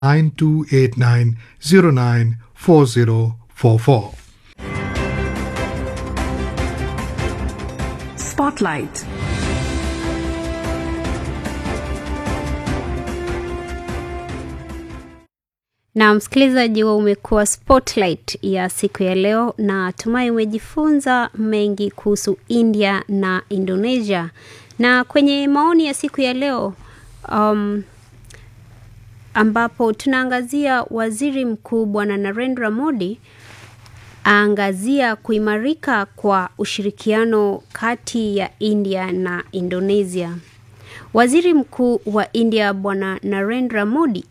9289094044. Spotlight. na msikilizaji wa umekuwa spotlight ya siku ya leo na tumai umejifunza mengi kuhusu india na indonesia na kwenye maoni ya siku ya leo um, ambapo tunaangazia waziri mkuu bwana narendra modi aangazia kuimarika kwa ushirikiano kati ya india na indonesia waziri mkuu wa india bwana narendra modi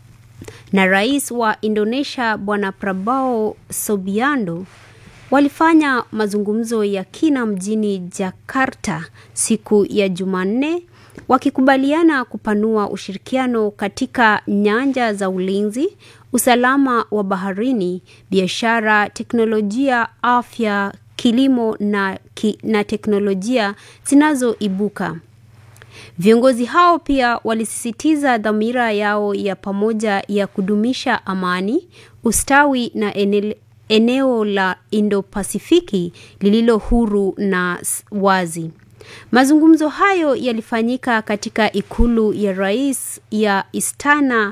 na rais wa Indonesia Bwana Prabowo Subianto walifanya mazungumzo ya kina mjini Jakarta siku ya Jumanne wakikubaliana kupanua ushirikiano katika nyanja za ulinzi, usalama wa baharini, biashara, teknolojia, afya, kilimo na, ki, na teknolojia zinazoibuka. Viongozi hao pia walisisitiza dhamira yao ya pamoja ya kudumisha amani, ustawi na ene, eneo la Indo-Pasifiki lililo huru na wazi. Mazungumzo hayo yalifanyika katika ikulu ya rais ya Istana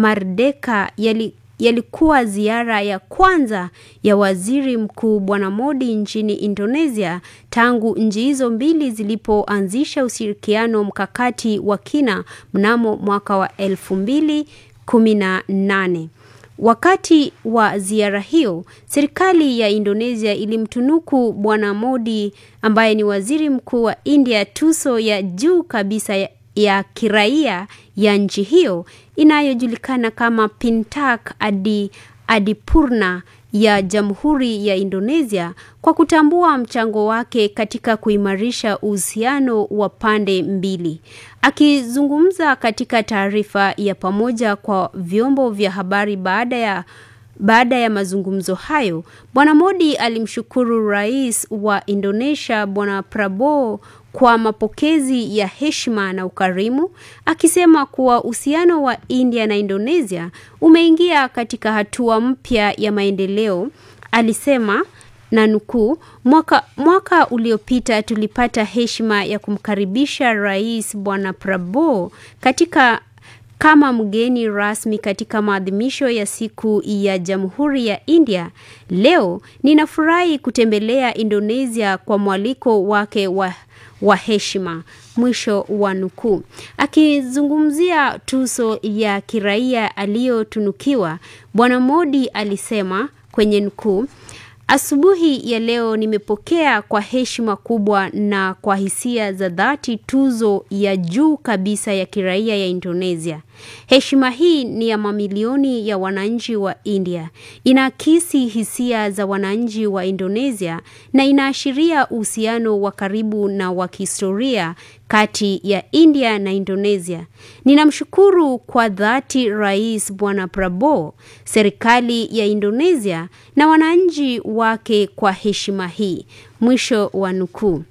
Merdeka yali yalikuwa ziara ya kwanza ya waziri mkuu bwana Modi nchini Indonesia tangu nchi hizo mbili zilipoanzisha ushirikiano mkakati wa kina mnamo mwaka wa elfu mbili kumi na nane. Wakati wa ziara hiyo, serikali ya Indonesia ilimtunuku bwana Modi ambaye ni waziri mkuu wa India tuso ya juu kabisa ya ya kiraia ya nchi hiyo inayojulikana kama Pintak Adi Adipurna ya Jamhuri ya Indonesia kwa kutambua mchango wake katika kuimarisha uhusiano wa pande mbili. Akizungumza katika taarifa ya pamoja kwa vyombo vya habari baada ya baada ya mazungumzo hayo, Bwana Modi alimshukuru Rais wa Indonesia Bwana Prabowo kwa mapokezi ya heshima na ukarimu, akisema kuwa uhusiano wa India na Indonesia umeingia katika hatua mpya ya maendeleo. Alisema na nukuu, mwaka, mwaka uliopita tulipata heshima ya kumkaribisha Rais Bwana Prabowo katika kama mgeni rasmi katika maadhimisho ya siku ya Jamhuri ya India. Leo ninafurahi kutembelea Indonesia kwa mwaliko wake wa, wa heshima. Mwisho wa nukuu. Akizungumzia tuzo ya kiraia aliyotunukiwa, Bwana Modi alisema kwenye nukuu, Asubuhi ya leo nimepokea kwa heshima kubwa na kwa hisia za dhati tuzo ya juu kabisa ya kiraia ya Indonesia. Heshima hii ni ya mamilioni ya wananchi wa India. Inaakisi hisia za wananchi wa Indonesia na inaashiria uhusiano wa karibu na wa kihistoria kati ya India na Indonesia. Ninamshukuru kwa dhati Rais Bwana Prabowo, serikali ya Indonesia na wananchi wake kwa heshima hii. Mwisho wa nukuu.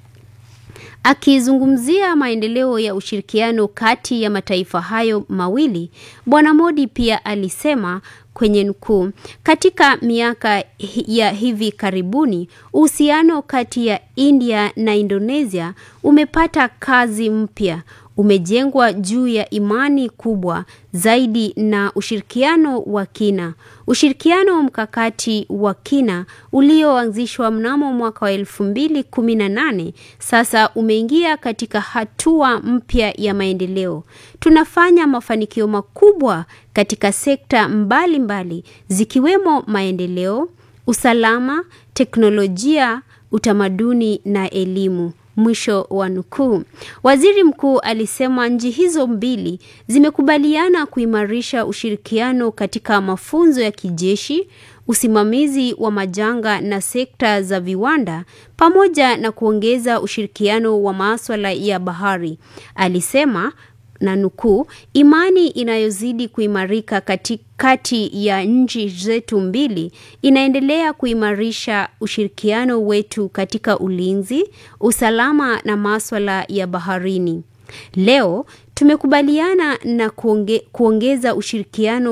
Akizungumzia maendeleo ya ushirikiano kati ya mataifa hayo mawili, Bwana Modi pia alisema kwenye nukuu, katika miaka ya hivi karibuni uhusiano kati ya India na Indonesia umepata kazi mpya umejengwa juu ya imani kubwa zaidi na ushirikiano wa kina. Ushirikiano mkakati wa kina ulioanzishwa mnamo mwaka wa elfu mbili kumi na nane sasa umeingia katika hatua mpya ya maendeleo. Tunafanya mafanikio makubwa katika sekta mbalimbali mbali, zikiwemo maendeleo, usalama, teknolojia, utamaduni na elimu. Mwisho wa nukuu. Waziri mkuu alisema nchi hizo mbili zimekubaliana kuimarisha ushirikiano katika mafunzo ya kijeshi, usimamizi wa majanga na sekta za viwanda pamoja na kuongeza ushirikiano wa maswala ya bahari. Alisema na nukuu, imani inayozidi kuimarika kati, kati ya nchi zetu mbili inaendelea kuimarisha ushirikiano wetu katika ulinzi, usalama na maswala ya baharini. Leo Tumekubaliana na kuonge, kuongeza ushirikiano